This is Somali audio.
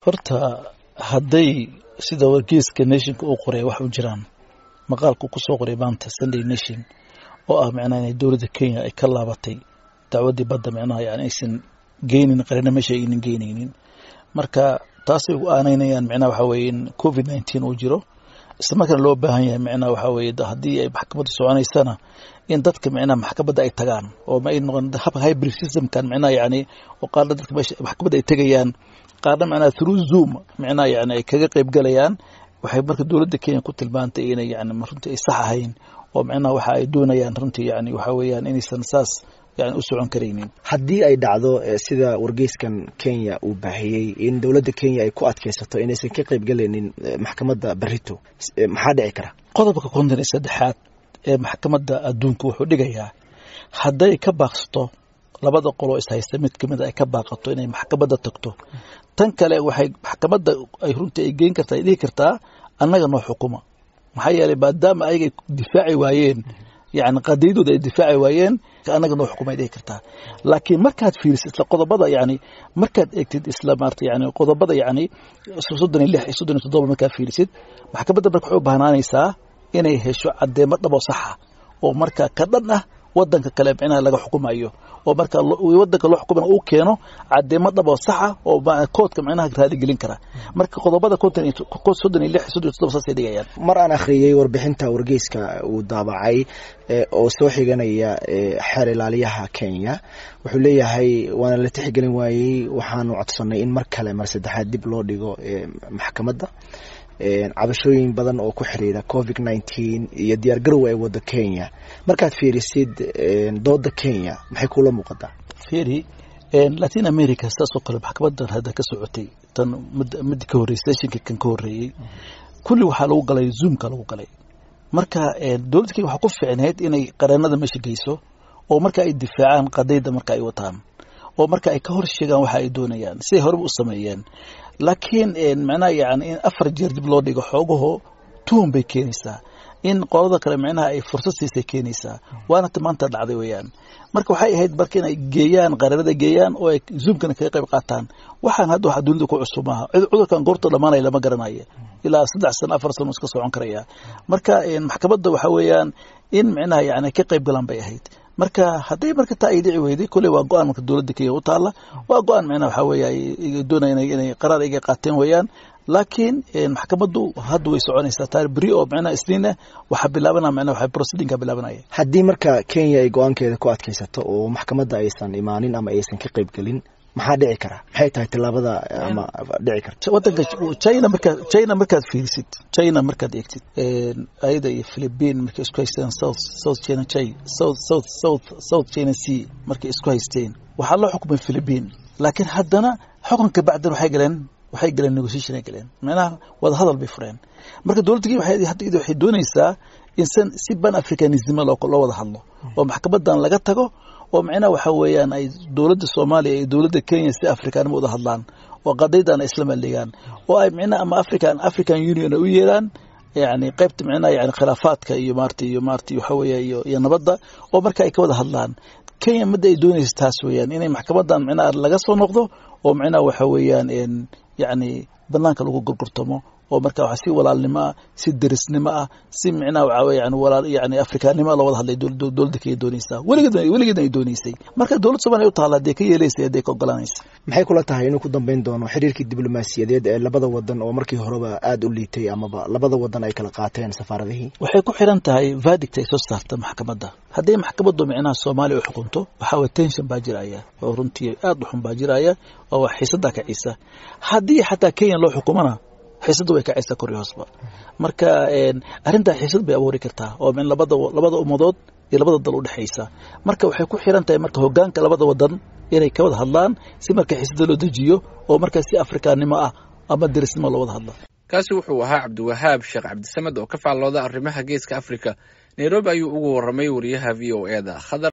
horta hadday sida wargeyska nationka uu qoray wax u jiraan maqaalku kusoo qoray maanta sunday nation oo ah micnaha inay dowladda kenya ay ka laabatay dacwaddii badda micnaha yani aysan geynin qarina meesha aynan geynaynin marka taasay u aanaynayaan micnaha waxa weeye in covid nineteen uu jiro isla markaana loo baahan yahay micnaha waxa weeye haddii ay maxkamadda soconaysana in dadka micnaha maxkamadda ay tagaan oo ma ay noqon habka hybrid systemkan micnaha yani oo qaarna dadka meesha maxkamadda ay tegayaan qaarna micnaha through zoom micnaha yani ay kaga qayb galayaan waxay marka dowladda kenya ku tilmaantay inay yani runtii ay sax ahayn oo micnaha waxa ay doonayaan runtii yani waxa weeyaan inaysan saas yani u socon karaynin haddii ay dhacdo sida wargeyskan kenya uu baahiyey in dowladda kenya ay ku adkaysato inaysan ka qayb galaynin maxkamadda barito maxaa dhici kara qodobka konton iyo saddexaad ee maxkamadda adduunka wuxuu dhigayaa hadday ka baaqsato labada qoloo ishaysta mid kamid a ay ka baaqato inay maxkamadda tagto tan kale waxay maxkamadda ay runtii ay geyn kartaa ay dhihi kartaa annaga noo xukuma maxaa yeelay maadaama ayagay difaaci waayeen yani qadiyadooda ay difaaci waayeen annaga noo xukumay dhihi kartaa laakiin markaad fiirisid isla qodobada yani markaad eegtid isla maarata yani qodobada yani soddon iyo lix iyo soddon iyo toddoba markaad fiirisid maxkamadda marka waxay u baahnaanaysaa inay hesho caddeemo dhabo saxa oo marka ka dhan ah wadanka kale micnaha laga xukumayo oo marka wadanka loo xukumana uu keeno cadeemo dhabo saxa oo koodka micnaha raaligelin kara marka qodobada konton iyo soddon iyo lix soddon iyo toddoba saasay dhigayaan mar aan akhriyey warbixinta wargeyska uu daabacay oo soo xiganaya xeer ilaaliyaha kenya wuxuu leeyahay waana la tixgelin waayey waxaanu codsanay in mar kale mar saddexaad dib loo dhigo maxkamadda cabashooyin badan oo ku xiriira covid nineteen iyo diyaar garow ay wado kenya markaad fiirisid dooda kenya maxay kula muuqataa fiiri latin america saas oo kale maxkamadan hadda ka socotay tan mid ka horreysay seshinka kan ka horreeyey kulli waxaa lagu galay zoomka lagu galay marka dowladda kenya waxaa ku fiicneyd inay qareenada meesha geyso oo marka ay difaacaan qadayda marka ay wataan oo marka ay ka hor sheegaan waxa ay doonayaan siday horeba u sameeyeen laakiin micnaha yani in afar jeer dib loo dhigo xoogaho tuhun bay keenaysaa in qolada kale micnaha ay fursad siisay keenaysaa waana maanta dhacday weeyaan marka waxay ahayd marka inay geeyaan qareerada geeyaan oo ay zoomkana kaga qayb qaataan waxaan hadda waxa dunida ku cusub maaha cudurkan goorta dhamaanaya lama garanayo ilaa saddex sano afar sano iska socon karaya marka maxkamadda waxa weeyaan in micnaha yani ka qayb galaan bay ahayd marka hadday marka taa ay dhici weyday kolley waa go-aan marka dowladda kenya u taalla waa go-aan micnaha waxaa weeye ay doonayaan inay qaraar iga qaateen weeyaan laakiin maxkamaddu hadda way soconaysaa taar beri oo micnaha isniin ah waxaa bilaabanaya micnaha waxaa proceedingka bilaabanaya haddii marka kenya ay go-aankeeda ku adkaysato oo maxkamadda aysan imaanin ama aysan ka qayb gelin maxaa dhici kara maxay tahay tilaabada ama dhici karta wadanka china markaad china markaad fiirisid china markaad eegtid ayada iyo philippine markay isku haysteen south south china chi south south south south china sea markay isku haysteen waxaa loo xukumay philippine laakiin haddana xukunka bacdan waxay galeen waxay galeen negotiation ay galeen macnaha wada hadal bay fureen marka dowladda kenya waxay hadda waxay doonaysaa in san si ban africanisnimo loo loo wada hadlo oo maxkamadan laga tago oo micnaha waxa weeyaan ay dowladda soomaaliya iyo dowladda kenya si afrikaanimo uda hadlaan oo qadaydan ay isla maldhigaan oo ay micnaha ama african african union ay u yeelaan yani qaybta micnaha yani khilaafaadka iyo maarata iyo maarata waxa weeya iyo iyo nabadda oo marka ay ka wada hadlaan kenya midda ay doonaysa taas weeyaan inay maxkamadan micnaha laga soo noqdo oo micnaha waxa weeyaan yani banaanka lagu gurgurtamo oo marka waxa si walaalnimo ah si derisnimo ah si micnaha waxa weeye yani walaal yani afrikaannimo loo wada hadlay dowladda kenya doonaysaa weligeed weligeed ay doonaysay marka dowladda soomaaliya u taalla hadday ka yeelaysay hadday ka oggolaanaysa maxay kula tahay inuu ku dambeyn doono xiriirkii diblomaasiyadeed ee labada wadan oo markii horeba aada u liitay amaba labada wadan ay kala qaateen safaaradihii waxay ku xiran tahay verdict ay soo saarta maxkamadda hadday maxkamaddu micnaha soomaaliya u xukunto waxaa waye tension baa jiraya oo runtii aada u xun baa jiraya oo wax xiisaddaa kacisa haddii xataa kenya loo xukumana xiisadda way kacaysaa kor iyo hoosba marka arrintaa xiisad bay abuuri kartaa oo min labada labada ummadood iyo labada dal u dhexaysa marka waxay ku xiran tahay marka hoggaanka labada wadan inay ka wada hadlaan si marka xiisadda loo dejiyo oo marka si afrikaannimo ah ama derisnimo loo wada hadla kaasi wuxuu ahaa cabdiwahaab sheekh cabdisamed oo ka faallooda arrimaha geeska afrika nairobi ayuu ugu warramay wariyaha v o e da